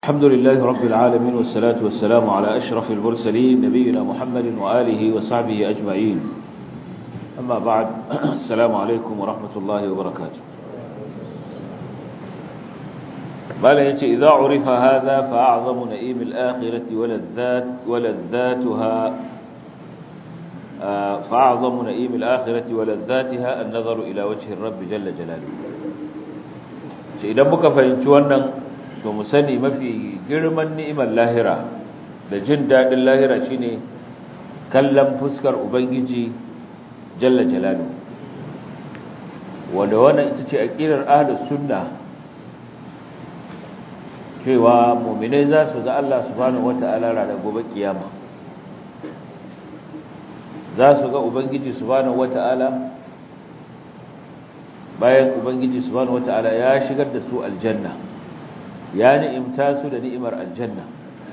الحمد لله رب العالمين والصلاة والسلام على أشرف المرسلين نبينا محمد وآله وصحبه أجمعين أما بعد السلام عليكم ورحمة الله وبركاته قال يتي إذا عرف هذا فأعظم نئيم الآخرة ولذات ولذاتها فأعظم نئيم الآخرة ولذاتها النظر إلى وجه الرب جل جلاله إذا بك فإنشوانا to mu sani mafi girman ni'imar lahira da jin daɗin lahira shine kallon fuskar ubangiji jalla jalalu wanda wannan ita ce aqidar ahlus sunna cewa mu'minai za su ga Allah subhanahu wata'ala ranar gobe kiyama za su ga ubangiji subhanahu wata'ala bayan ubangiji subhanahu wata'ala ya shigar da su aljanna ya ni'imta su da ni'imar aljanna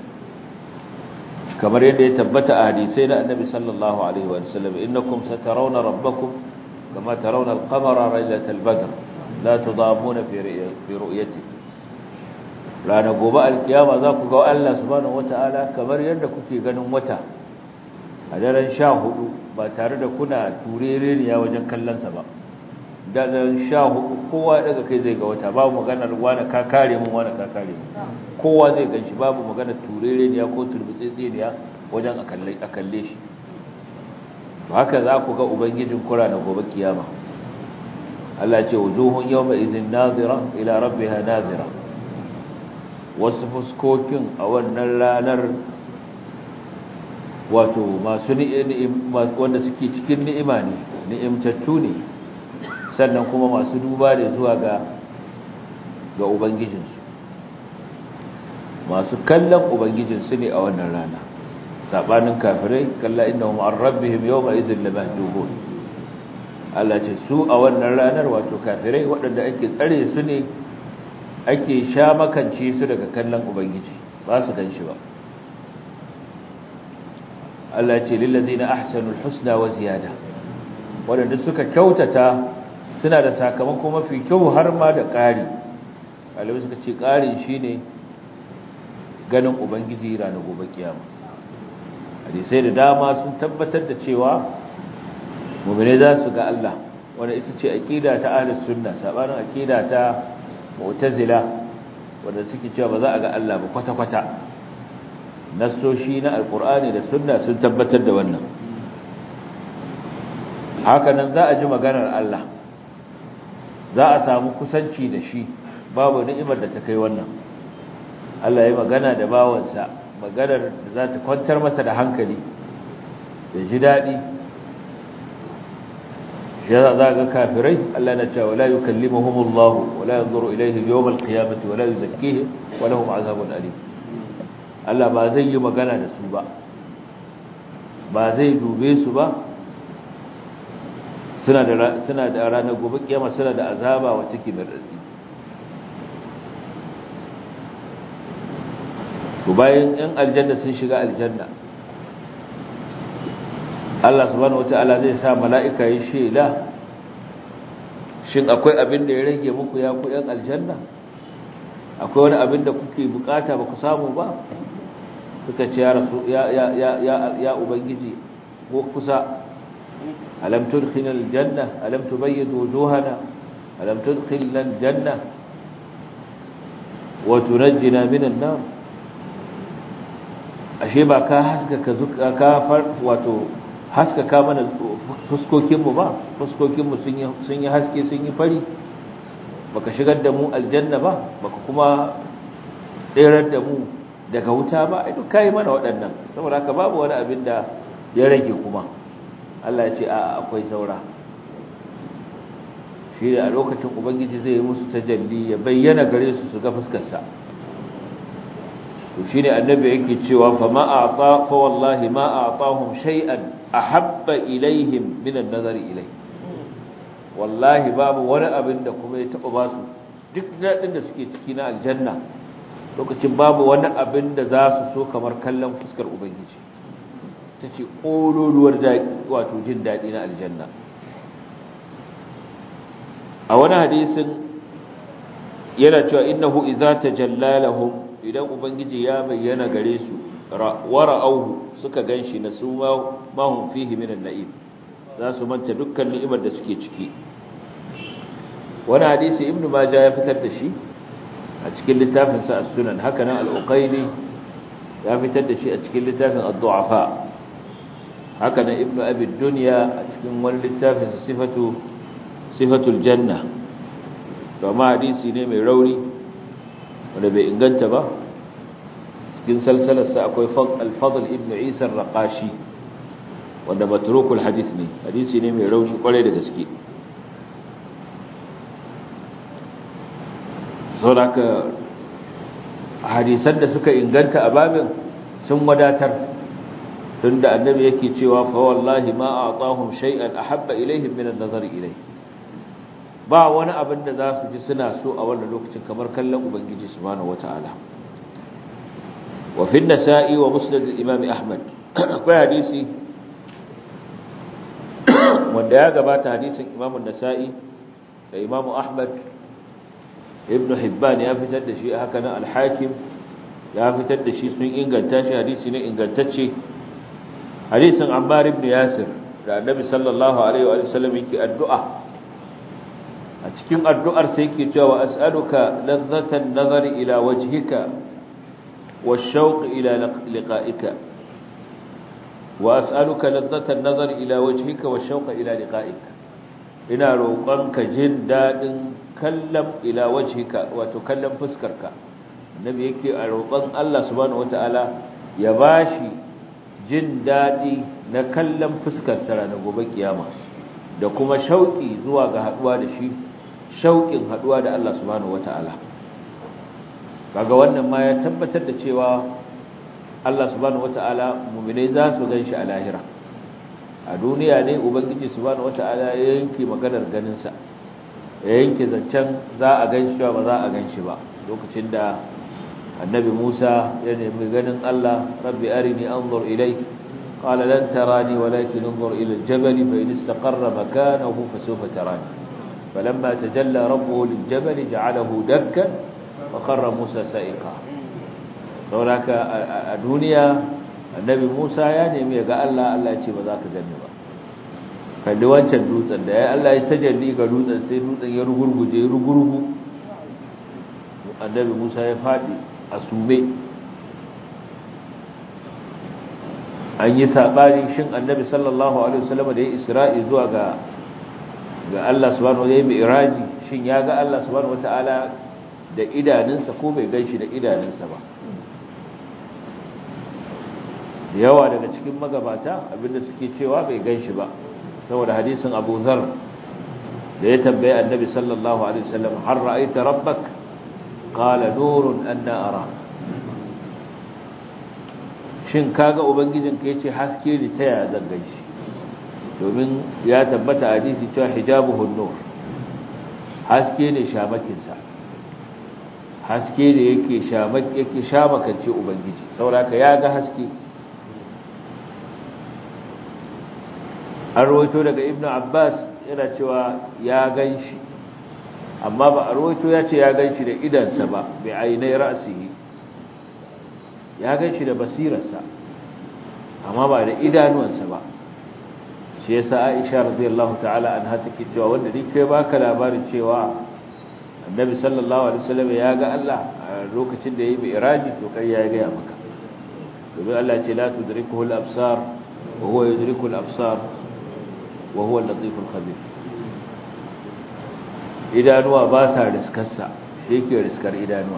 kamar yadda ya tabbata a hadisai na annabi sallallahu alaihi wa sallam innakum satarawna rabbakum kama tarawna al-qamara laylatal badr la tudamuna fi fi ru'yati rana gobe alkiyama za ku ga Allah subhanahu wata'ala kamar yadda kuke ganin wata a daren 14 ba tare da kuna turereniya wajen kallon sa ba daren sha hudu kowa daga kai zai ga wata babu maganar wani ka kare mun wani ka kare mun kowa zai ganshi babu maganar turere ne ko turbutsetse ne wajen a kalle shi to haka za ku ga ubangijin kura na gobe kiyama Allah ce wujuhun yawma idhin nadira ila rabbiha nadira wasu fuskokin a wannan ranar wato masu ni'im wanda suke cikin ni'ima ne ni'imtattu ne sannan kuma masu duba da zuwa ga ga ubangijinsu masu kallon ubangijinsu ne a wannan rana sabanin kafirai kalla innahum an rabbihim yawma idhin lamahdubun Allah ce su a wannan ranar wato kafirai waɗanda ake tsare su ne ake sha makance su daga kallon ubangiji ba su gan shi ba Allah ce lillazina ahsanul husna wa ziyada waɗanda suka kyautata suna da sakamako mafi kyau har ma da ƙari ɗalibai suka ce ƙarin shi ne ganin ubangiji ranar gobe kiyama hadisai da dama sun tabbatar da cewa mummune za su ga Allah wanda ita ce aƙida ta ahlus sunna sabanin aƙida ta mu'tazila wanda suke cewa ba za a ga Allah ba kwata-kwata nassoshi na alkur'ani da sunna sun tabbatar da wannan hakanan za a ji maganar Allah za a samu kusanci da shi babu ni'imar da ta kai wannan Allah ya magana da bawansa maganar da za ta kwantar masa da hankali da ji daɗi shi za za ga kafirai Allah na cewa la yukallimuhumullahu wa la yanzuru ilayhim yawmal qiyamati wa la yuzakkihim wa lahum azabun alim Allah ba zai yi magana da su ba ba zai dube su ba suna da suna da ranar gobe kiyama suna da azaba wacce ke mai radadi to bayan yan aljanna sun shiga aljanna Allah subhanahu wataala zai sa mala'ika yi shela shin akwai abin da ya rage muku ya ku yan aljanna akwai wani abin da kuke bukata ba ku samu ba suka ce ya rasu ya ya ya ya ubangiji ko kusa ألم تدخلنا الجنة ألم تبيض وجوهنا ألم تدخلنا الجنة وتنجنا من النار ashe ba ka haskaka ka far wato haskaka mana fuskokinmu ba fuskokinmu sun yi haske sun yi fari baka shigar da mu aljanna ba baka kuma tserar da mu daga wuta ba ai duk kai mana waɗannan saboda haka babu wani abin da ya rage kuma Allah ya ce a akwai saura shi da a lokacin ubangiji zai yi musu tajalli ya bayyana gare su su ga fuskarsa to shine annabi yake cewa fa ma a'ta fa wallahi ma a'tahum shay'an ahabba ilaihim min an-nazari ilai wallahi babu wani abin da kuma ya taba ba su duk dadin da suke ciki na aljanna lokacin babu wani abin da za su so kamar kallon fuskar ubangiji ta ce ƙololuwar wato jin daɗi na aljanna a wani hadisin yana cewa innahu idza tajalla lahum idan ubangiji ya bayyana gare su wara'auhu suka ganshi na su ma hum fihi min an-na'im za su manta dukkan ni'imar da suke ciki wani hadisi ibnu majah ya fitar da shi a cikin littafin sa as-sunan haka nan al-uqayli ya fitar da shi a cikin littafin ad-du'afa haka nan ibnu abi dunya a cikin wani littafin sa sifatu sifatul janna to amma hadisi ne mai rauni wanda bai inganta ba cikin salsalar sa akwai al-fadl ibnu isa ar-raqashi wanda matrukul hadith ne hadisi ne mai rauni kwarai da gaske sauraka hadisan da suka inganta a babin sun wadatar tunda annabi yake cewa fa wallahi ma a'tahum shay'an ahabba ilaihim min an-nazar ilayhi ba wani abin da za su ji suna so a wannan lokacin kamar kallon ubangiji subhanahu wataala wa fi an-nasa'i wa musnad al-imam ahmad akwai hadisi wanda ya gabata hadisin imam an-nasa'i da imam ahmad ibn hibban ya fitar da shi haka nan al-hakim ya fitar da shi sun inganta shi hadisi ne ingantacce hadisin ammar ibn yasir da annabi sallallahu alaihi wa sallam yake addu'a a cikin addu'ar sai yake cewa as'aluka ladhatan nazari ila wajhika wash-shawq ila liqa'ika wa as'aluka ladhatan nazari ila wajhika wash-shawq ila liqa'ika ina roƙonka jin dadin kallon ila wajhika wato kallon fuskarka annabi yake a roƙon Allah subhanahu wataala ya bashi jin dadi na kallon fuskar sa ranar gobe kiyama da kuma shauki zuwa ga haduwa da shi shaukin haduwa da Allah subhanahu wataala kaga wannan ma ya tabbatar da cewa Allah subhanahu wataala mu'minai za su ganshi a lahira a duniya ne ubangiji subhanahu wataala ya yanke maganar ganin sa ya yanke zancen za a gan shi ba za a gan shi ba lokacin da annabi Musa ya nemi ganin Allah rabbi arini anzur ilayk qala lan tarani walakin anzur ila al-jabal fa in istaqarra makanahu fa sawfa tarani falamma tajalla rabbuhu lil-jabal ja'alahu dakkan wa kharra Musa sa'iqa sauraka a duniya annabi Musa ya nemi ga Allah Allah ya ce ba za ka gani ba kalli wancan dutsen da ya Allah ya tajalli ga dutsen sai dutsen ya rugurguje rugurgu annabi Musa ya fadi a sume an yi sabani shin annabi sallallahu alaihi wasallam da ya isra'i zuwa ga ga Allah subhanahu wa ta'ala mi'raji shin ya ga Allah subhanahu wa ta'ala da idanunsa ko bai ganshi da idanunsa ba da yawa daga cikin magabata abinda suke cewa bai ganshi ba saboda hadisin Abu Zar da ya tambaye Annabi sallallahu alaihi wasallam har ra'aita rabbak qala nurun anna ara shin kaga ubangijinka yace haske ne ta yaya zan ganshi domin ya tabbata hadisi cewa hijabuhu nur haske ne shamakin sa haske ne yake shamak yake shamakance ubangiji saboda ya ga haske an rawaito daga ibnu abbas yana cewa ya ganshi amma ba a rawaito ya ce ya ganshi da idansa ba bai ainai ra'sihi ya ganshi da basirarsa amma ba da idanuwansa ba shi yasa aisha radiyallahu ta'ala anha take cewa wanda duk kai baka labarin cewa annabi sallallahu alaihi wasallam ya ga Allah a lokacin da yayi mi'raji to kai ya ga maka domin Allah ya ce la tudrikuhu al-absar wa huwa yudriku al-absar wa huwa al-latif al-khabir idanuwa ba sa riskarsa shi yake riskar idanuwa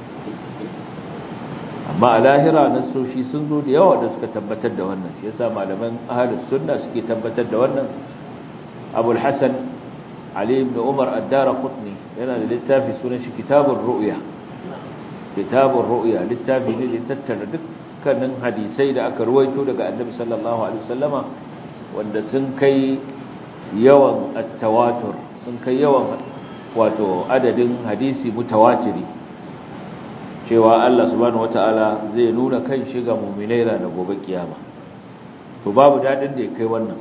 amma a lahira nasoshi sun zo da yawa da suka tabbatar da wannan shi yasa malaman ahlus sunna suke tabbatar da wannan abul hasan ali ibn umar ad-darqutni yana da littafi sunan shi kitabur ru'ya kitabur ru'ya littafi ne da tattara dukkanin hadisai da aka ruwaito daga annabi sallallahu alaihi wasallama wanda sun kai yawan at-tawatur sun kai yawan wato adadin hadisi mutawatiri cewa Allah subhanahu wataala zai nuna kan shi ga mu'minai da gobe kiyama to babu dadin da ya kai wannan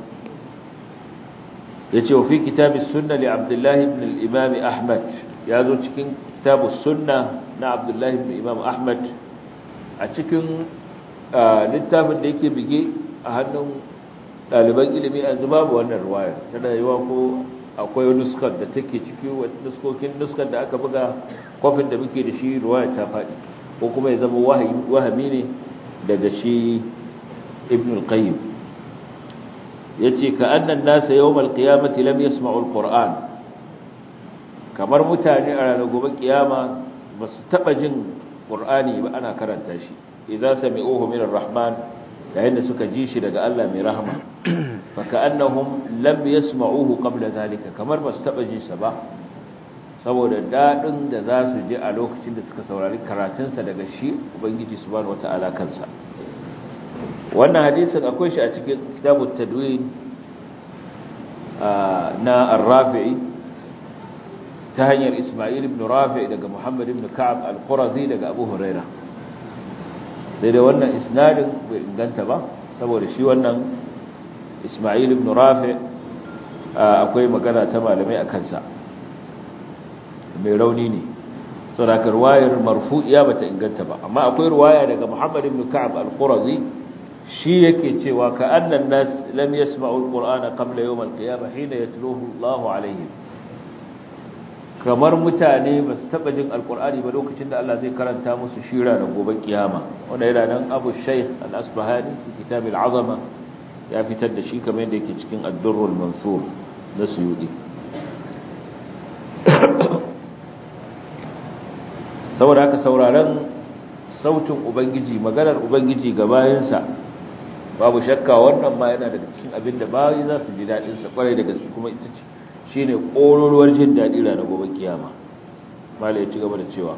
yace fi kitabis sunna li Abdullah ibn al-Imam Ahmad yazo cikin kitabus sunna na na abdullahi ibn imam ahmad a cikin littafin da yake bige a hannun ɗaliban ilimi a zuba ba wannan ruwayar tana yiwa ko akwai nuskar da take ciki nuskokin nuskar da aka buga kwafin da muke da shi ruwayar ta faɗi ko kuma ya zama wahami ne daga shi ibn al-qayyim yace ka annan nasa yawmal qiyamati lam yasma'u al-qur'an kamar mutane a ranar gobe kiyama ba su taba jin qur'ani ba ana karanta shi idza sami'uhu min ar-rahman yayin da suka ji shi daga Allah mai rahama fa ka'annahum lam yasma'uhu qabla zalika kamar ba su taba jin sa ba saboda dadin da za su ji a lokacin da suka saurari karatunsa daga shi ubangiji subhanahu wata'ala kansa wannan hadisin akwai shi a cikin kitabut tadwin na ar-rafi'i ta hanyar Isma'il ibn Rafi' daga Muhammad ibn Ka'ab al-Qurazi daga Abu Huraira sai dai wannan isnadin bai inganta ba saboda shi wannan Isma'il ibn Rafi' akwai magana ta malamai a kansa mai rauni ne saboda ruwayar marfu'iya bata inganta ba amma akwai ruwaya daga Muhammad ibn Ka'ab al-Qurazi shi yake cewa ka annan nas lam yasma'u al-Qur'ana qabla yawm al-qiyamah hina yatluhu Allahu alaihim kamar mutane ba su taba jin alkur'ani ba lokacin da Allah zai karanta musu shira da gobe kiyama wanda yana nan Abu Shaykh Al-Asbahani kitab al-Azama ya fitar da shi kamar yadda yake cikin Ad-Durrul Mansur na Suyudi saboda haka sauraron sautin ubangiji maganar ubangiji ga bayansa babu shakka wannan ma yana daga cikin abin da bayi za su ji dadin sa kwarai da gaske kuma ita ce shi ne ƙororuwar jin daɗi ranar gobe kiyama mala ya ci gaba da cewa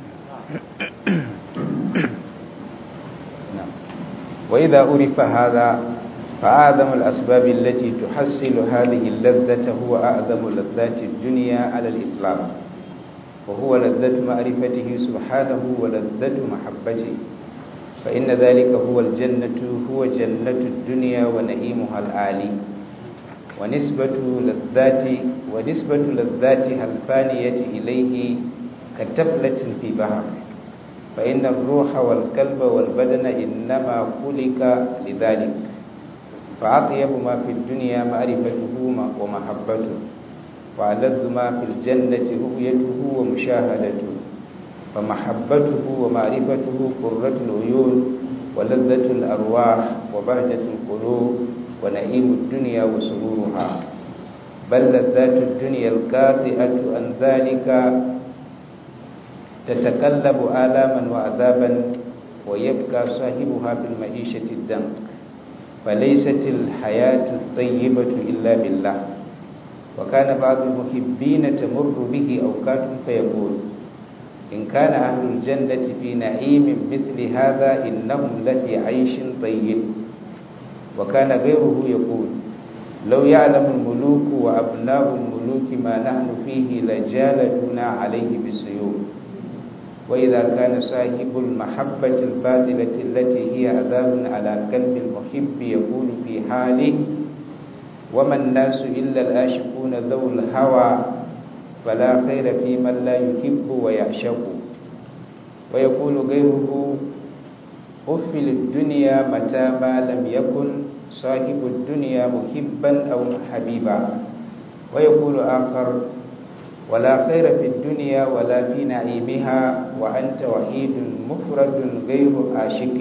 وإذا أُرِفَ هذا فأعظم الأسباب التي تحصل هذه اللذة هو أعظم لذات الدنيا على الإطلاق وهو لذة معرفته سبحانه ولذة محبته فإن ذلك هو الجنة هو جنة الدنيا ونعيمها العالي ونسبة لذات ونسبة لذاتها الفانية إليه كتفلة في بحر فإن الروح والقلب والبدن إنما خلق لذلك فأطيب ما في الدنيا معرفته ومحبته وألذ ما في الجنة رؤيته ومشاهدته فمحبته ومعرفته قرة العيون ولذة الأرواح وبهجة القلوب ونعيم الدنيا وسرورها بل لذات الدنيا القاطئة عن ذلك تتقلب آلاما وعذابا ويبقى صاحبها في المعيشة الدنق فليست الحياة الطيبة إلا بالله وكان بعض المحبين تمر به أوقات فيقول إن كان أهل الجنة في نعيم مثل هذا إنهم لفي عيش طيب وكان غيره يقول لو يعلم الملوك وأبناء الملوك ما نحن فيه لجالدنا عليه بالسيوف وإذا كان صاحب المحبة الباطلة التي هي عذاب على قلب المحب يقول في حاله وما الناس إلا الآشقون ذو الهوى فلا خير في من لا يحب ويعشق ويقول غيره أفل الدنيا متى ما لم يكن صاحب الدنيا محبا أو حبيبا ويقول آخر ولا خير في الدنيا ولا في نعيمها وأنت وحيد مفرد غير عاشق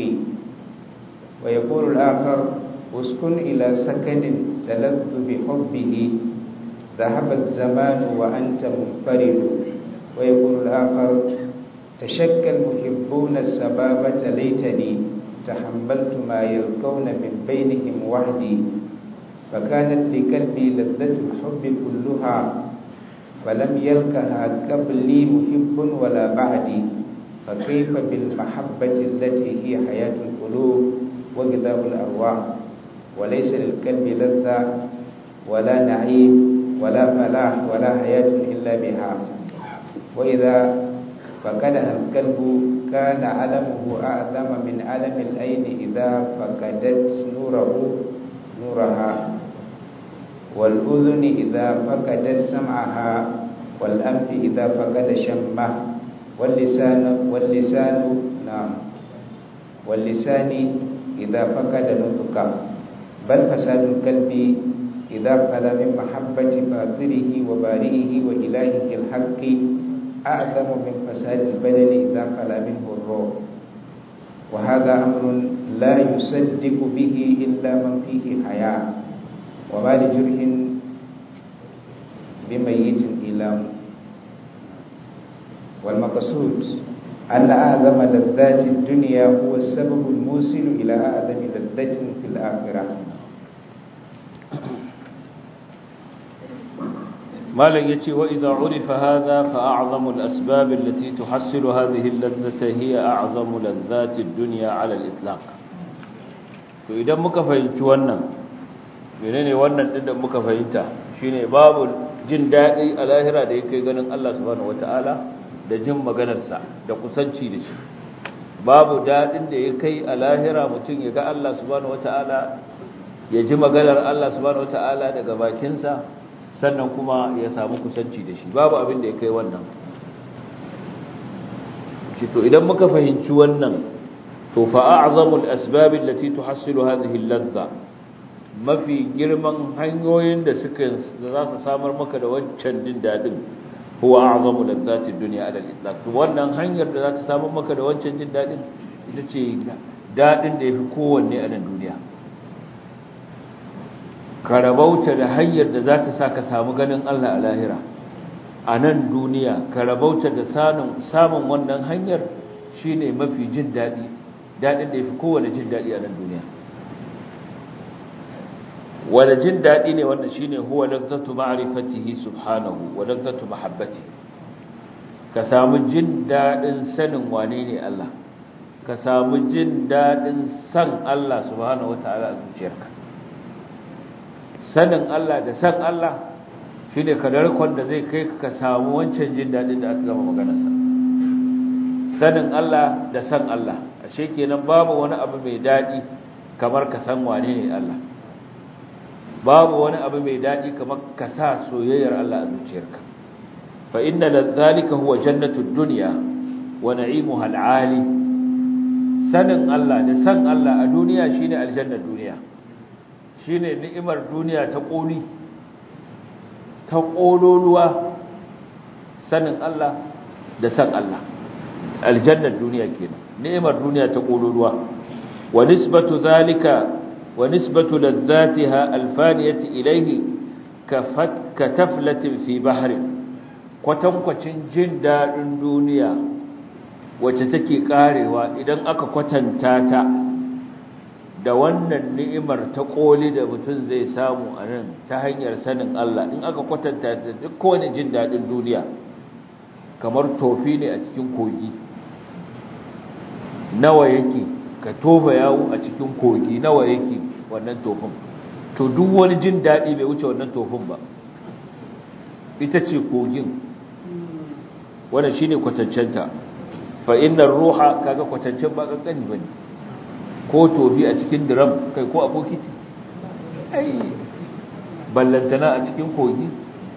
ويقول الآخر اسكن إلى سكن تلذ بحبه ذهب الزمان وأنت منفرد ويقول الآخر تشكى المحبون السبابة ليتني تحملت ما يلقون من بينهم وحدي فكانت لقلبي لذة الحب كلها فلم يلقها قبلي محب ولا بعدي فكيف بالمحبة التي هي حياة القلوب وغذاء الأرواح وليس للقلب لذة ولا نعيم ولا فلاح ولا حياة إلا بها وإذا فقدها القلب كان علمه أعظم من علم العين إذا فقدت نوره نورها والأذن إذا فقدت سمعها والأنف إذا فقد شمه واللسان واللسان نعم واللسان إذا فقد نطقا بل فساد القلب إذا خلا من محبة فاطره وبارئه وإلهه الحق أعظم من فساد البدن إذا خلا منه الروح وهذا أمر لا يصدق به إلا من فيه حياة وما لجرح بميت إلام والمقصود أن أعظم لذات الدنيا هو السبب الموصل إلى أعظم لذة في الآخرة مالك يتي وإذا عرف هذا فأعظم الأسباب التي تحصل هذه اللذة هي أعظم لذات الدنيا على الإطلاق فإذا مكفينت وانا menene wannan din da muka fahimta shine babu jin dadi a lahira da yake ganin Allah subhanahu wataala da jin maganar sa da kusanci da shi babu dadin da yake a lahira mutum ya ga Allah subhanahu wataala ya ji maganar Allah subhanahu wataala daga bakin sa sannan kuma ya samu kusanci da shi babu abin da ya kai wannan to idan muka fahimci wannan to fa a'zamul asbab allati tuhassilu hadhihi al-ladha mafi girman hanyoyin da suka da za su samar maka da wancan jin dadin huwa a'zamu ladhati dunya ala al-itlaq to wannan hanyar da za ta samar maka da wancan jin dadin ita ce dadin da yafi kowanne a nan duniya ka rabauta da hanyar da za ta sa ka samu ganin Allah a lahira a nan duniya ka rabauta da samun wannan hanyar shine mafi jin daɗi daɗin da ya fi kowane jin daɗi a nan duniya wanda jin daɗi ne wannan shine huwa lazzatu ma'rifatihi subhanahu wa lazzatu mahabbati ka samu jin daɗin sanin wane ne Allah ka samu jin daɗin san Allah subhanahu wata'ala a zuciyarka sanin Allah da san Allah shi ne kadarkon da zai kai ka samu wancan jin daɗin da aka gama maganarsa sanin Allah da san Allah ashe kenan babu wani abu mai daɗi kamar ka san wane ne Allah babu wani abu mai daɗi kamar ka sa soyayyar Allah a zuciyarka fa inna ladhalika huwa jannatud dunya wa na'imuha al'ali sanin Allah da san Allah a duniya shine aljannar duniya shine ni'imar duniya ta koli ta kololuwa sanin Allah da san Allah aljannar duniya kenan ni'imar duniya ta kololuwa wa nisbatu zalika wa nisbatu ladzatiha alfaniyati ilayhi kafat kataflatin fi bahrin kwatankwacin jin dadin duniya wacce take karewa idan aka kwatanta ta da wannan ni'imar ta koli da mutum zai samu a nan ta hanyar sanin Allah in aka kwatanta da duk kowane jin daɗin duniya kamar tofi ne a cikin kogi nawa yake ka tofa yawo a cikin kogi nawa yake wannan tofin to duk wani jin daɗi bai wuce wannan tofin ba ita ce kogin wannan shine kwatancenta fa innar ruha kaga kwatancen ba kankani bane ko tofi a cikin drum kai ko a bokiti ai ballantana a cikin kogi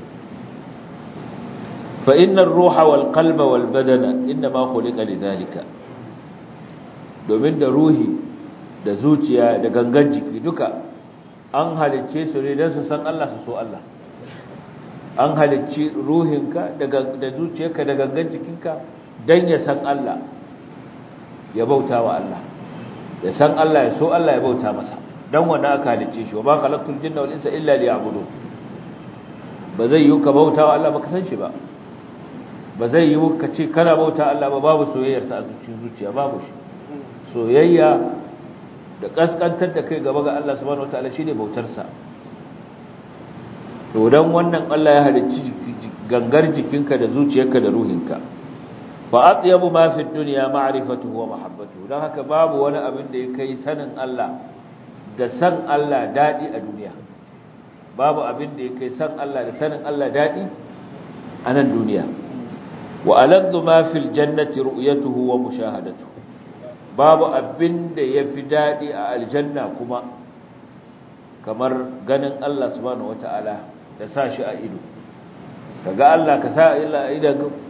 fa innar ruha wal qalba wal badana inma khuliqa lidhalika domin da ruhi da zuciya da gangan jiki duka an halicce su ne don su san Allah su so Allah an halicci ruhinka da zuciyarka da gangan jikinka don ya san Allah ya bauta wa Allah ya san Allah ya so Allah ya bauta masa don wanda aka halicce shi wa ba khalaqtul jinna wal insa illa liya'budun ba zai yi ka bauta wa Allah ba ka san shi ba ba zai yi ka ce kana bauta Allah ba babu soyayyarsa a cikin zuciya babu shi soyayya da kaskantar da kai gaba ga Allah subhanahu wataala shine bautarsa to dan wannan Allah ya halicci gangar jikinka da zuciyarka da ruhinka fa atyabu ma fi dunya ma'rifatuhu wa mahabbatuhu dan haka babu wani abin da ya kai sanin Allah da san Allah dadi a duniya babu abin da ya kai san Allah da sanin Allah dadi a nan duniya wa aladdu ma fil jannati ru'yatuhu wa mushahadatuhu babu abin da ya fi daɗi a aljanna kuma kamar ganin Allah subhanahu wata'ala da sa shi a ido ka ga Allah ka sa illa a idan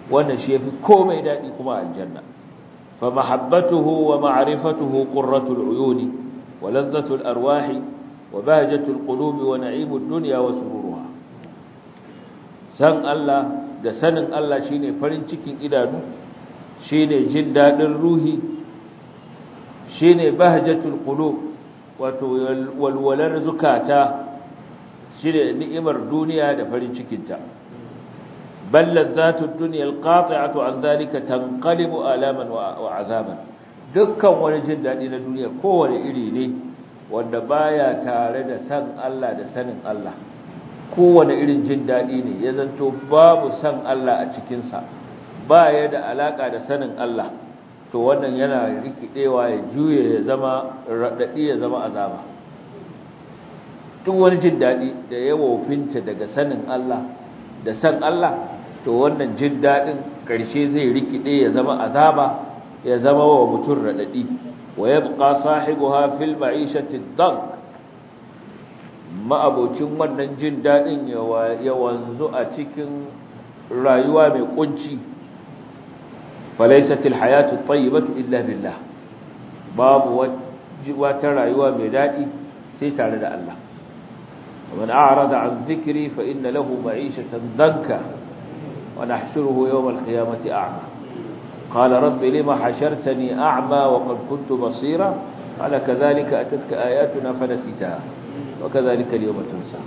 wannan shi yafi komai dadi kuma aljanna fa mahabbatuhu wa ma'rifatuhu qurratul uyuni wa ladhatul arwahi wa bahjatul qulubi wa na'imud dunya wa sururuha san Allah da sanin Allah shine farin cikin idanu shine jin dadin ruhi shine bahjatul qulub wato walwalar zukata shine ni'imar duniya da farin cikinta bal ladhatud dunya alqati'atu an dhalika tanqalibu alaman wa azaban dukkan wani jin dadi na duniya kowane iri ne wanda baya tare da san Allah da sanin Allah kowane irin jin dadi ne ya zanto babu san Allah a cikin sa baya da alaka da sanin Allah to wannan yana rikidewa ya juye ya zama radadi ya zama azaba duk wani jin dadi da ya wofinta daga sanin Allah da san Allah to wannan jin dadin karshe zai rikide ya zama azaba ya zama wa mutum radadi wa yabqa sahibuha fil ma'ishati dank ma'abocin wannan jin dadin ya wanzu a cikin rayuwa mai kunci فليست الحياة الطيبة إلا بالله باب وترى ميدادي سيتعرض الله ومن أعرض عن ذكري فإن له معيشة ضنكا ونحشره يوم القيامة أعمى قال رب لما حشرتني أعمى وقد كنت بصيرا قال كذلك أتتك آياتنا فنسيتها وكذلك اليوم تنسى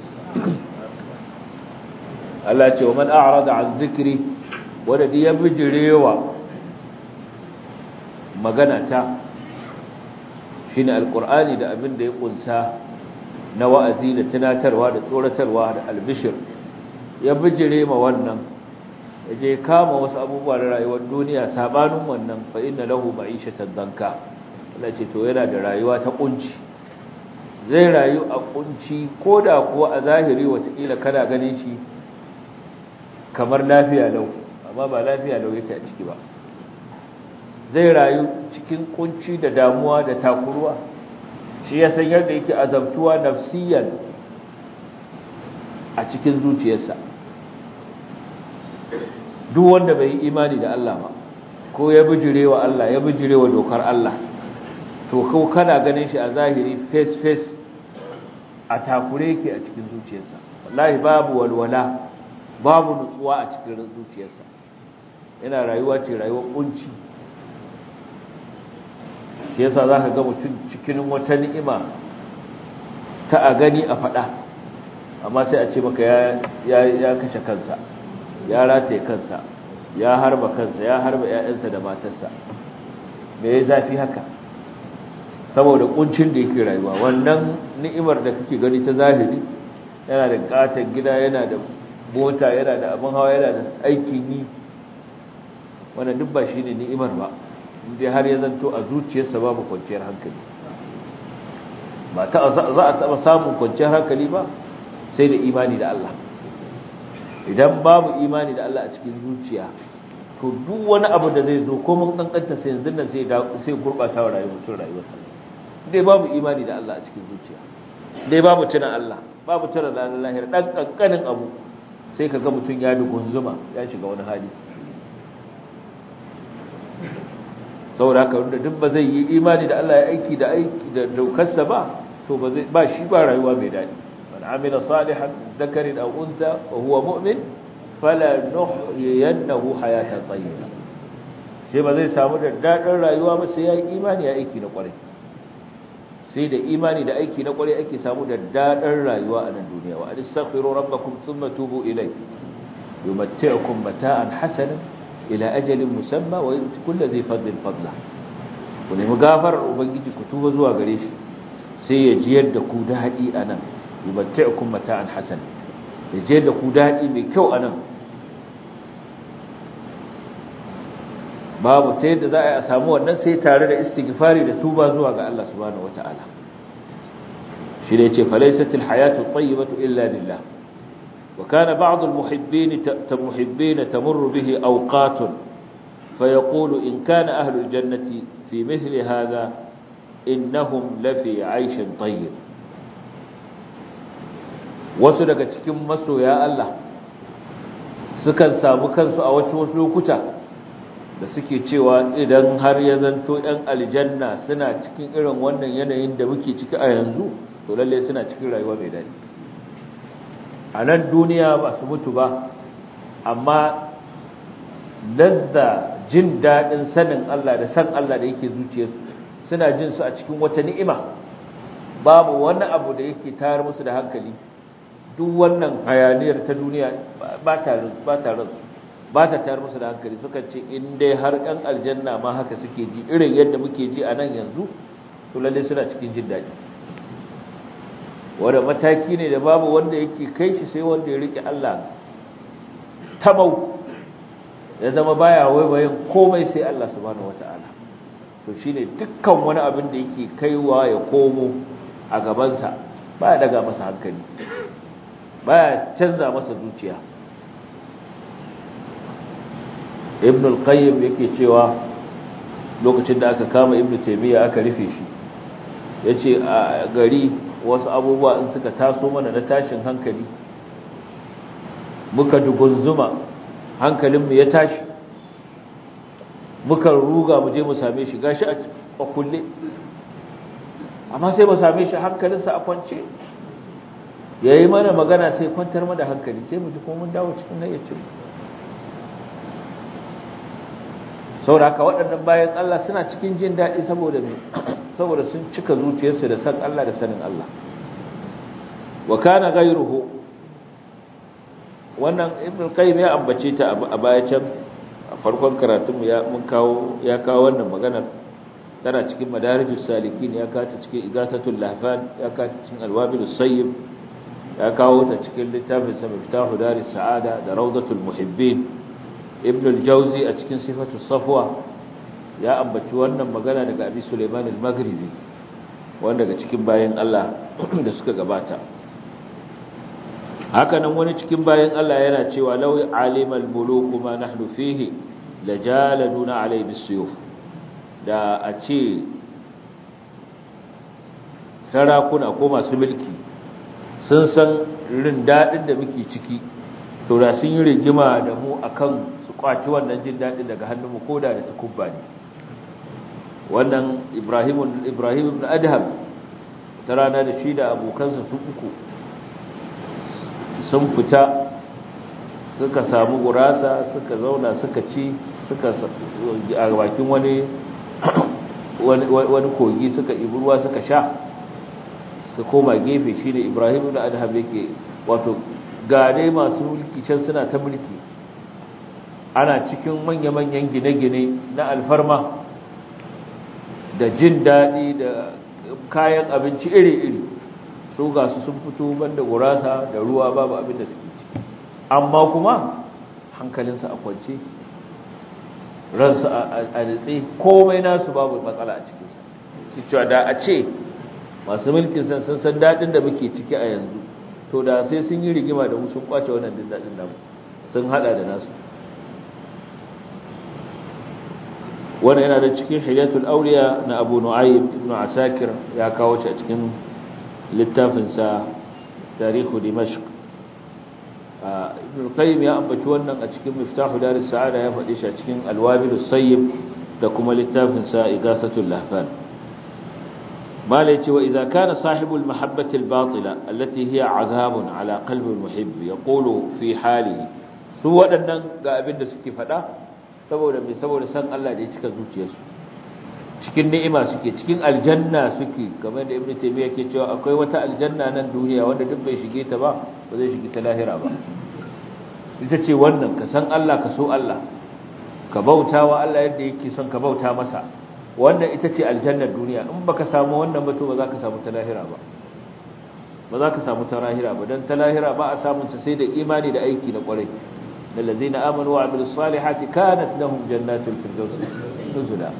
التي ومن أعرض عن ذكري ولدي يبجريوا magana ta shine alqur'ani da abin da ya kunsa na wa'azi da tunatarwa da tsoratarwa da albishir ya bijire ma wannan yaje kama wasu abubuwa da rayuwar duniya sabanin wannan fa inna lahu ma'ishatan danka Allah ce to yana da rayuwa ta kunci zai rayu a kunci koda kuwa a zahiri watakila kana ganin shi kamar lafiya lau amma ba lafiya lau yake a ciki ba zai rayu cikin kunci da damuwa da takuruwa shi ya san yadda yake azabtuwa nafsiyan a cikin zuciyarsa duk wanda bai yi imani da Allah ba ko ya bijirewa Allah ya bijirewa dokar Allah to ko kana ganin shi a zahiri face face a takure yake a cikin zuciyarsa wallahi babu walwala babu nutsuwa a cikin zuciyarsa yana rayuwa ce rayuwar kunci shi yasa za ka ga mutum cikin wata ni'ima ta a gani a faɗa amma sai a ce maka ya kashe kansa ya rataye kansa ya harba kansa ya harba 'ya'yansa da matarsa me ya zafi haka saboda kuncin da yake rayuwa wannan ni'imar da kake gani ta zahiri yana da katon gida yana da mota yana da abin hawa yana da aikin yi wannan duk ba shine ni'imar ba inda har ya zanto a zuciyarsa babu kwanciyar hankali ba ta za a taba samun kwanciyar hankali ba sai da imani da Allah idan babu imani da Allah a cikin zuciya to duk wani abu da zai zo ko mun kankanta sai yanzu nan sai sai gurbata wa rayuwar mutum rayuwarsa dai babu imani da Allah a cikin zuciya dai babu tuna Allah babu tuna ranar lahira dan kankanin abu sai kaga mutum ya dugunzuma ya shiga wani hali saboda haka wanda duk ba zai yi imani da Allah ya aiki da aiki da daukarsa ba to ba zai ba shi ba rayuwa mai dadi man amila salihan dhakarin aw unsa wa huwa mu'min fala nuhyiyannahu hayatan tayyiba sai ba zai samu da dadin rayuwa ba sai ya yi imani ya aiki na kwarai sai da imani da aiki na kwarai ake samu da dadin rayuwa a nan duniya wa astaghfiru rabbakum thumma tubu ilayhi yumatti'ukum mata'an hasanan ila ajalin musamma wa yuti kulli dhi fadlin fadla ku nemi gafarar ubangiji ku tuba zuwa gare shi sai ya jiyar da ku dadi anan yumatti'ukum mata'an hasan ya jiyar da ku dadi mai kyau anan babu ta yadda za a samu wannan sai tare da istighfari da tuba zuwa ga Allah subhanahu wata'ala shi ne yace falaysatil hayatu tayyibatu illa billah وكان بعض المحبين المحبين تمر به أوقات فيقول إن كان أهل الجنة في مثل هذا إنهم لفي عيش طيب wasu daga cikin masoya Allah sukan samu kansu a wasu lokuta da suke cewa idan har ya zanto ‘yan aljanna suna cikin irin wannan yanayin da muke ciki a yanzu to lalle suna cikin rayuwa mai daɗi a nan duniya ba su mutu ba amma lazza jin daɗin sanin Allah da san Allah da yake zuciyarsu suna jin su a cikin wata ni'ima babu wani abu da yake tayar musu da hankali duk wannan hayaniyar ta duniya ba ta ba ta ba ta tayar musu da hankali suka ce in dai har ɗan aljanna ma haka suke ji irin yadda muke ji a nan yanzu to lalle suna cikin jin daɗi wanda mataki ne da babu wanda yake kai shi sai wanda ya rike Allah tamau ya zama baya waiwayin komai sai Allah subhanahu wataala to shine dukkan wani abin da yake kaiwa ya komo a gabansa baya daga masa hankali baya canza masa zuciya ibn al-qayyim yake cewa lokacin da aka kama ibn taymiya aka rufe shi yace a gari wasu abubuwa in suka taso mana na tashin hankali muka dugunzuma hankalinmu ya tashi muka ruga mu je mu same shi gashi a kulle amma sai mu same shi hankalinsa a kwance yayi mana magana sai kwantar mana hankali sai mu ji kuma mun dawo cikin hayyacin saboda haka waɗannan bayan Allah suna cikin jin daɗi saboda me saboda sun cika zuciyarsu da san Allah da sanin Allah wa kana ghayruhu wannan ibn qayyim ya ambace ta a baya can a farkon karatun ya mun kawo ya kawo wannan maganar tana cikin madarijus salikin ya kawo ta cikin igasatul lahfan ya kawo ta cikin alwabilus sayyib ya kawo ta cikin littafin sa miftahu daris sa'ada da rawdatul muhibbin ibn al-jawzi a cikin sifatu safwa ya ambaci wannan magana daga abi suleiman al-maghribi wanda daga cikin bayan Allah da suka gabata haka nan wani cikin bayan Allah yana cewa law alima al-muluku ma nahnu fihi lajaladuna alai bisuyuf da a ce sarakuna ko masu mulki sun san irin dadin da muke ciki to da sun yi rigima da mu akan su kwaci wannan jin daɗin daga hannunmu ko da da takubba ne wannan ibrahim ibrahim ibn adham ta rana da shi da abokansa su uku sun fita suka samu gurasa suka zauna suka ci suka a bakin wani wani kogi suka ibi ruwa suka sha suka koma gefe shi ne ibrahim ibn adham yake wato ga dai masu mulki can suna ta mulki ana cikin manya-manyan gine-gine na alfarma da jin daɗi da kayan abinci iri-iri su ga su sun fito banda gurasa da ruwa babu abin da suke ci amma kuma hankalinsa a kwance ransu a nitse komai nasu babu matsala a cikinsa cewa da a ce masu mulkin san sun san daɗin da muke ciki a yanzu to da sai sun yi rigima da mu sun kwace wannan din daɗin namu sun hada da nasu wannan yana da cikin hilyatul auliya na abu nu'aym ibn asakir ya kawo shi a cikin littafinsa tarihu dimashq ibn qayyim ya ambaci wannan a cikin miftahu daris sa'ada ya faɗi shi a cikin alwabil sayyib da kuma littafinsa igasatul lahfan malai ce wa idza kana sahibul mahabbati albatila allati hiya azabun ala qalbi almuhibb yaqulu fi halihi su waɗannan ga abin da suke faɗa saboda mai saboda san Allah da ya cika zuciyarsu cikin ni'ima suke cikin aljanna suke kamar da ibnu taymiya ke cewa akwai wata aljanna nan duniya wanda duk bai shige ta ba ba zai shige ta lahira ba ita ce wannan ka san Allah ka so Allah ka bautawa Allah yadda yake son ka bauta masa wannan ita ce aljannar duniya in baka samu wannan ba to ba za ka samu ta lahira ba ba za ka samu ta lahira ba dan ta lahira ba a samun ta sai da imani da aiki na kwarai الذين آمنوا وعملوا الصالحات كانت لهم جنات الفردوس نزلا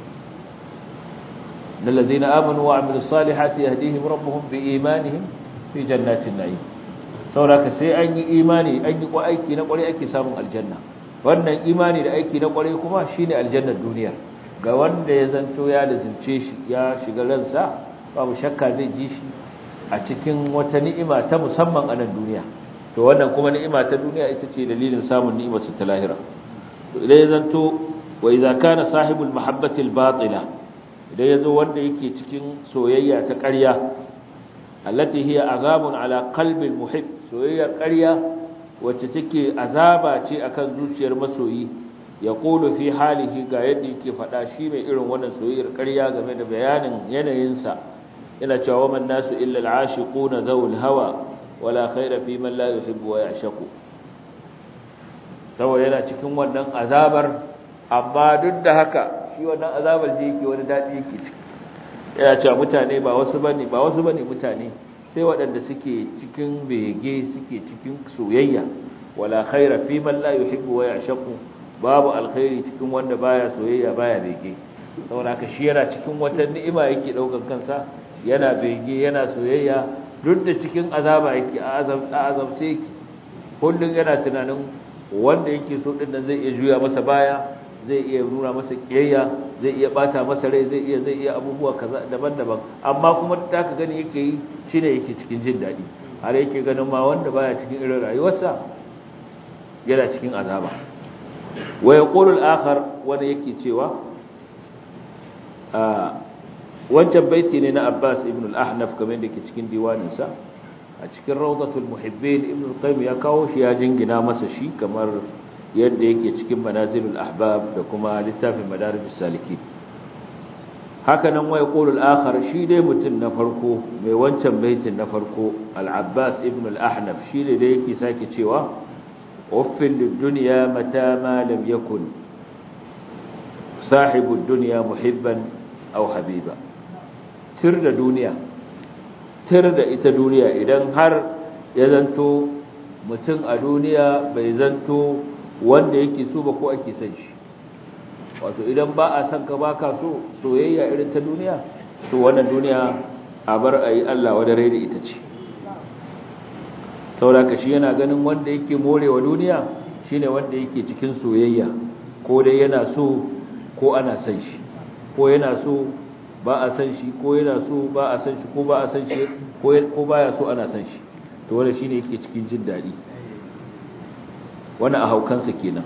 الذين آمنوا وعملوا الصالحات يهديهم ربهم بإيمانهم في جنات النعيم sauraka sai an yi imani an yi ko aiki na kwarai ake samun aljanna wannan imani da aiki na kwarai kuma shine aljannar duniyar ga wanda ya zanto ya lazimce shi ya shiga ransa babu shakka zai ji shi a cikin wata ni'ima ta musamman a nan duniya to to wannan kuma ni'ima ta duniya ita ce dalilin samun ni'imar su ta lahira to idan ya zanto wa idza kana sahibul mahabbati al-batila idan yazo wanda yake cikin soyayya ta ƙarya allati hiya azabun ala qalbi al-muhib soyayyar ƙarya wacce take azaba ce akan zuciyar masoyi ya ƙulu fi halihi ga yadda yake faɗa shi mai irin wannan soyayyar ƙarya game da bayanin yanayinsa yana cewa man nasu illa al'ashiquna zawul hawa wala khaira fi man la yuhibbu wa ya'shaqu saboda yana cikin wannan azabar amma duk da haka shi wannan azabar da yake wani dadi yake ciki yana cewa mutane ba wasu bane ba wasu bane mutane sai waɗanda suke cikin bege suke cikin soyayya wala khaira fi man la yuhibbu wa ya'shaqu babu alkhairi cikin wanda baya soyayya baya bege saboda haka shi yana cikin wata ni'ima yake daukan kansa yana bege yana soyayya duk da cikin azaba yake a azabce yake kullun yana tunanin wanda yake so din nan zai iya juya masa baya zai iya nuna masa kiyayya zai iya bata masa rai zai iya zai iya abubuwa kaza daban-daban amma kuma da ka gani yake yi shine yake cikin jin dadi har yake ganin ma wanda baya cikin irin rayuwarsa yana cikin azaba wa yaqulu al-akhar wanda yake cewa a wancan baiti ne na Abbas ibn al-Ahnaf kamar da yake cikin diwaninsa a cikin Rawdatul Muhibbin ibn al-Qayyim ya kawo shi ya jingina masa shi kamar yadda yake cikin Manazilul Ahbab da kuma littafin Madarijus Salikin haka nan wai qulul akhar shi dai mutun na farko mai wancan baitin na farko al-Abbas ibn al-Ahnaf shi ne da yake sake cewa uffil lid-dunya mata ma lam yakun sahibud dunya muhibban aw habiba tir da duniya tir da ita duniya idan har ya zanto mutum a duniya bai zanto wanda yake so ba ko ake son shi wato idan ba a son ka baka so soyayya irin ta duniya to wannan duniya a bar a yi Allah wadda rai da ita ce sauraka shi yana ganin wanda yake morewa duniya shine wanda yake cikin soyayya ko dai yana so ko ana son shi ko yana so ba a san shi ko yana so ba a san shi ko ba a san shi ko baya so ana san shi to wanda shine yake cikin jin dadi wannan a haukansa kenan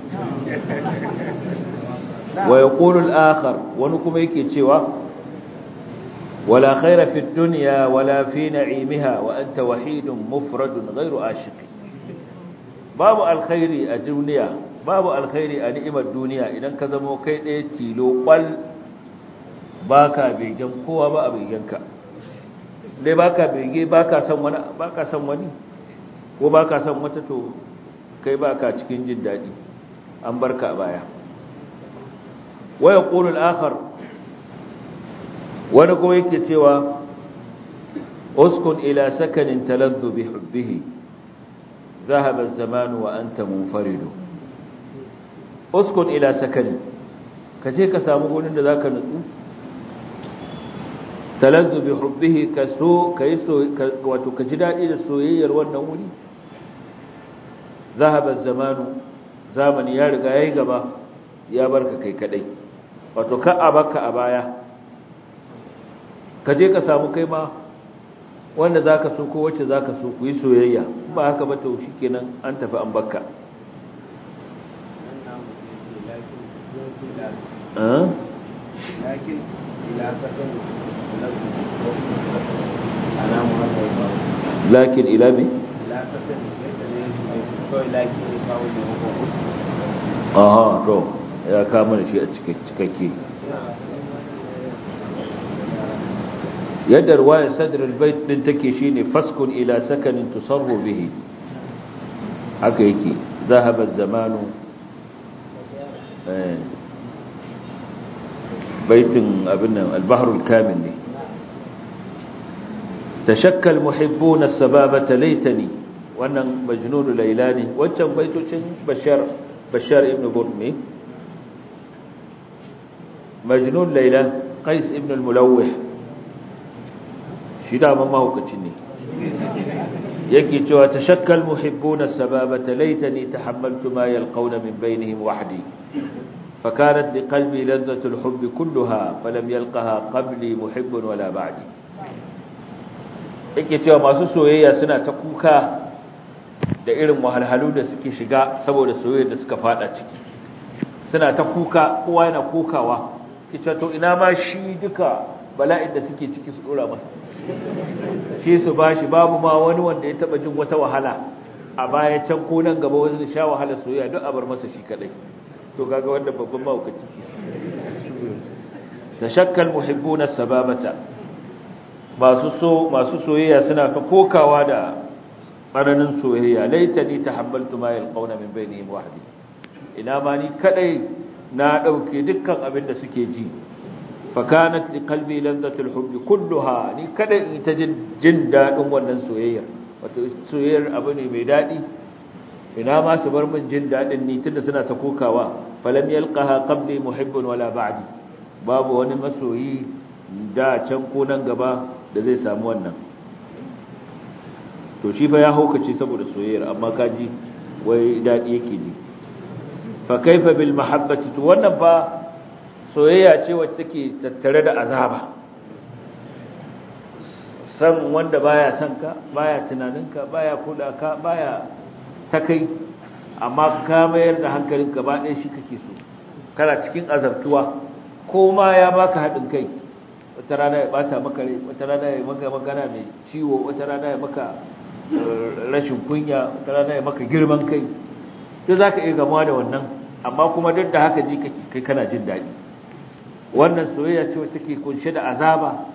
wa yaqulu al-akhar wani kuma yake cewa wala khaira fi dunya wala fi na'imiha wa anta wahidun mufradun ghayru ashiq babu alkhairi a duniya babu alkhairi a ni'imar duniya idan ka zama kai ɗaya tilo kwal baka begen kowa ba a begenka dai baka bege baka san wani baka san wani ko baka san wata to kai baka cikin jin dadi an barka a baya wa yaqulu al-akhar wani kuma yake cewa uskun ila sakanin taladdu bi hubbihi ذهب الزمان وأنت منفرد اسكن إلى سكن كجي كسامو gurin da zaka nutsu talazzu bi hubbihi kaso kaiso wato kaji dadi da soyayyar wannan wuri zahaba zamanu zamani ya riga yayi gaba ya barka kai kadai wato ka abaka a baya kaje ka samu kai ma wanda zaka so ko wacce zaka so ku yi soyayya ba haka ba to shikenan an tafi an bakka lakin ila sakan lakin ila bi aha to ya kama da shi a cikakke yadda ruwayar sadrul bait din take shine faskun ila sakanin tusarru bihi haka yake zahaba zamanu baitin abin nan al-bahrul kamil ne تشكى المحبون السبابة ليتني wannan majnunu laila ne wancan baitocin bashar bashar ibn burmi majnun laila qais ibn al-mulawih shi da man mahaukaci ne yake cewa tashakkal muhibbuna sababata laitani tahammaltu ma yalqawna min bainihim wahdi فكانت لقلبي لذة الحب كلها فلم يلقها قبلي محب ولا بعدي yake cewa masu soyayya suna ta kuka da irin wahalhalu da suke shiga saboda soyayya da suka fada ciki suna ta kuka kowa yana kokawa kice to ina ma shi duka bala'in da suke ciki su dora masa shi su bashi babu ma wani wanda ya taba jin wata wahala a baya can ko nan gaba wani sha wahala soyayya duk a bar masa shi kadai to kaga wanda babban mahaukaci tashakkal muhibbuna sababata masu so masu soyayya suna ka kokawa da tsananin soyayya laitani tahammaltu ma yalqawna min bainihim wahdi ina ma ni kadai na dauke dukkan abin da suke ji fa kanat li qalbi ladhatul hubbi kulluha ni kadai in ta jin jin dadin wannan soyayya wato soyayyar abu ne mai dadi ina ma su bar min jin dadin ni tunda suna ta kokawa falam yalqaha qabli muhibbun wala ba'di babu wani masoyi da can ko nan gaba da zai samu wannan to shi fa ya haukace saboda soyayyar amma kaji wai dadi yake ji fa kaifa bil mahabbati to wannan fa soyayya ce wacce take tattare da azaba san wanda baya son ka baya tunaninka baya kula ka baya takai amma ka mayar da hankalinka ba ɗaya shi kake so kana cikin azabtuwa ko ma ya baka haɗin kai wata rana ya bata maka rai wata rana ya maka magana mai ciwo wata rana ya maka rashin kunya wata rana ya maka girman kai duk zaka iya gamuwa da wannan amma kuma duk da haka ji kake kai kana jin daɗi wannan soyayya ce wacce take kunshe da azaba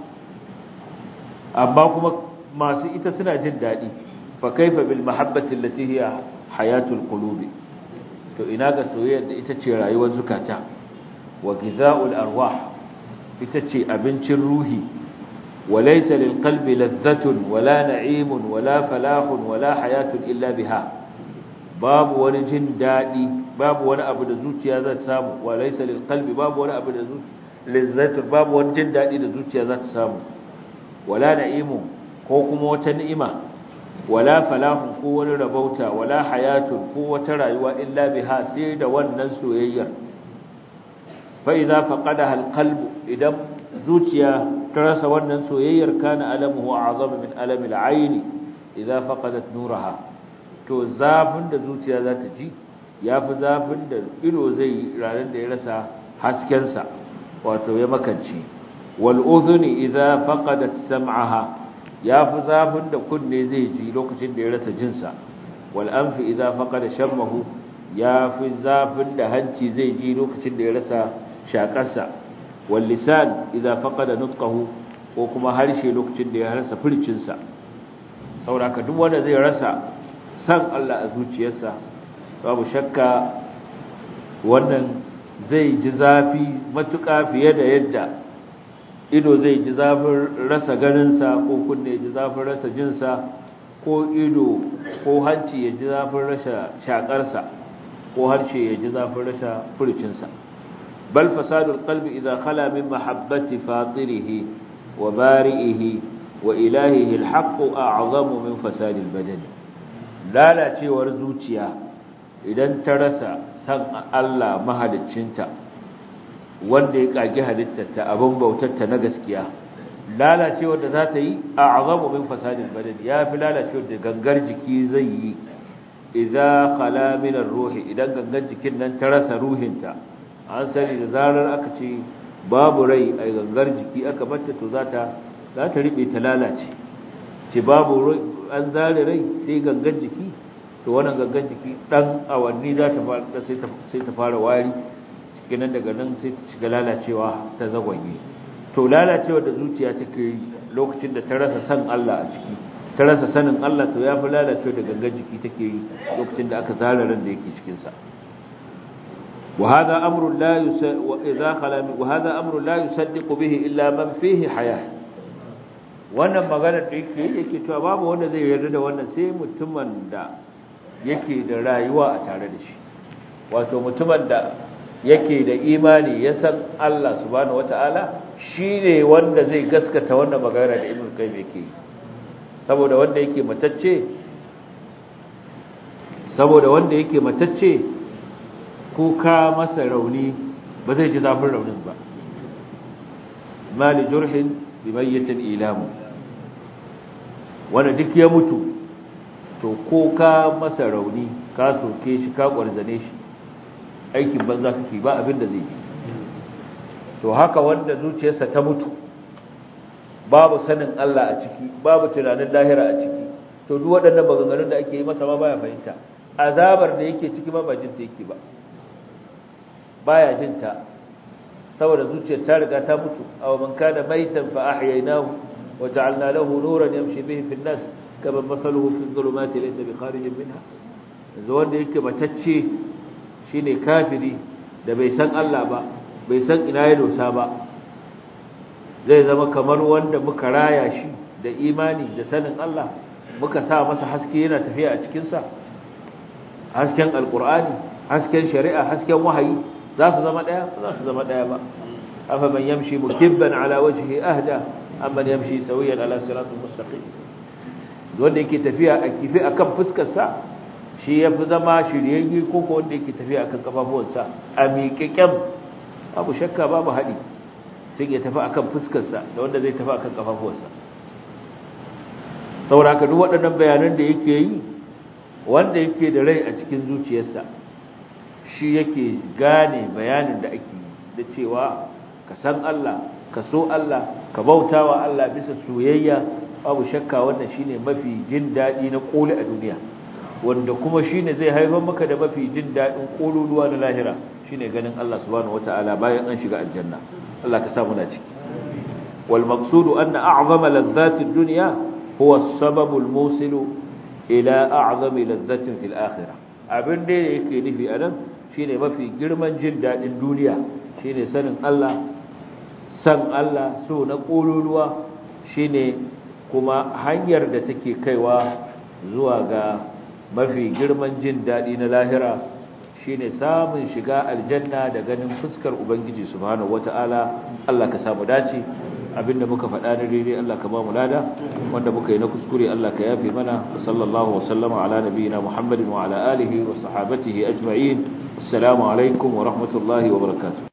amma kuma masu ita suna jin daɗi fa kaifa bil mahabbati allati hiya hayatul qulubi to ina ga soyayya da ita ce rayuwar zukata wa gizaul arwah ita ce abincin ruhi walaysa lil qalbi ladhatun wala na'imun wala falahun wala hayatun illa biha babu wani jin dadi babu wani abu da zuciya za ta samu walaysa lil qalbi babu wani abu da ladhatun babu wani jin dadi da zuciya za ta samu wala na'imun ko kuma wata ni'ima wala falahun ko wani rabauta wala hayatun ko wata rayuwa illa biha sai da wannan soyayyar فإذا فقدها القلب إذا زوجيا ترس ونن سوير كان ألمه أعظم من ألم العين إذا فقدت نورها to zafin da zuciya za ta ji ya fi zafin da ido zai ranar da ya rasa haskensa wato ya makanci wal udhuni idza faqadat sam'aha ya fi zafin da kunne zai ji lokacin da ya rasa jinsa wal anfi idza faqada shammahu ya fi zafin da hanci zai ji lokacin da ya rasa shakarsa wal lisan idza faqada nutqahu ko kuma harshe lokacin da ya rasa furcinsa saboda duk wanda zai rasa san Allah a zuciyarsa babu shakka wannan zai ji zafi matuƙa fiye da yadda ido zai ji zafin rasa ganinsa ko kunne ya ji zafin rasa jinsa ko ido ko hanci ya ji zafin rasa shakarsa ko harshe ya ji zafin rasa furcinsa bal fasadul qalbi idza khala min mahabbati fatirihi wa bari'ihi wa ilahihi alhaq a'zamu min fasadil badani lalacewar zuciya idan ta rasa san Allah mahaliccinta wanda ya kage halittarta abin bautarta na gaskiya lalacewar da za ta yi a'zamu min fasadil badani ya fi lalacewar da gangar jiki zai yi idza khala min ruhi idan gangar jikin nan ta rasa ruhinta an sani da zarar aka ce babu rai a gangar jiki aka batta to za ta za ta riɓe ta lalace ce babu an zare rai sai gangar jiki to wannan gangar jiki ɗan awanni za ta fara sai ta fara wari cikinan daga nan sai ta shiga lalacewa ta zagwanye to lalacewa da zuciya take yi lokacin da ta rasa san Allah a ciki ta rasa sanin Allah to ya fi lalacewa da gangar jiki take yi lokacin da aka zare ran da yake cikinsa وهذا أمر لا يس... وإذا خلا وهذا أمر لا يصدق به إلا من فيه حياة wannan maganar da yake yake cewa babu wanda zai yarda da wannan sai mutumin da yake da rayuwa a tare da shi wato mutumin da yake da imani ya san Allah subhanahu wataala shine wanda zai gaskata wannan magana da Ibn Qayyim yake saboda wanda yake matacce saboda wanda yake matacce ko ka masa rauni ba zai ji zafin raunin ba mali jurhin bi mayyitin ilamu wanda duk ya mutu to ko ka masa rauni ka soke shi ka kwarzane shi aikin banza kake ba abin da zai yi to haka wanda zuciyarsa ta mutu babu sanin Allah a ciki babu tunanin lahira a ciki to duk waɗannan maganganun da ake yi masa ma baya fahimta azabar da yake ciki ma ba jin ta yake ba baya jin ta saboda zuciyar ta riga ta mutu aw man kana maitan fa ahyaynahu wa ja'alna lahu nuran yamshi bihi fi an-nas kama mathaluhu fi adh-dhulumati laysa bi kharijin minha yanzu wanda yake batacce shine kafiri da bai san Allah ba bai san ina ya dosa ba zai zama kamar wanda muka raya shi da imani da sanin Allah muka sa masa haske yana tafiya a cikinsa hasken alkur'ani hasken shari'a hasken wahayi za su zama ɗaya za su zama ɗaya ba afa man yamshi mukibban ala wajhihi ahda amman yamshi sawiyan ala siratul mustaqim wanda yake tafiya a kifi akan fuskar sa shi yafi zama shiryayye ko ko wanda yake tafiya akan kafafuwansa a miƙeƙen babu shakka babu haɗi sai ya tafi akan fuskarsa da wanda zai tafi akan kafafuwarsa saboda haka duk waɗannan bayanan da yake yi wanda yake da rai a cikin zuciyarsa shi yake gane bayanin da ake yi da cewa ka san Allah ka so Allah ka bautawa Allah bisa soyayya babu shakka wannan shine mafi jin daɗi na ƙoli a duniya wanda kuma shine zai haifar maka da mafi jin daɗin ƙololuwa na lahira shine ganin Allah subhanahu wataala bayan an shiga aljanna Allah ka sa muna ciki wal maqsudu anna a'zama ladhati ad-dunya huwa as-sababu al-musilu ila a'zami ladhatin fil akhirah abin da yake nufi anan shine mafi girman jin dadin duniya shine sanin Allah san Allah so na kololuwa shine kuma hanyar da take kaiwa zuwa ga mafi girman jin dadi na lahira shine samun shiga aljanna da ganin fuskar ubangiji subhanahu wataala Allah ka samu dace abinda muka faɗa da daidai Allah ka ba mu lada wanda muka yi na kuskure Allah ka yafe mana sallallahu wa sallama ala nabiyina Muhammadin wa ala alihi wa sahabatihi ajma'in assalamu alaikum wa rahmatullahi wa barakatuh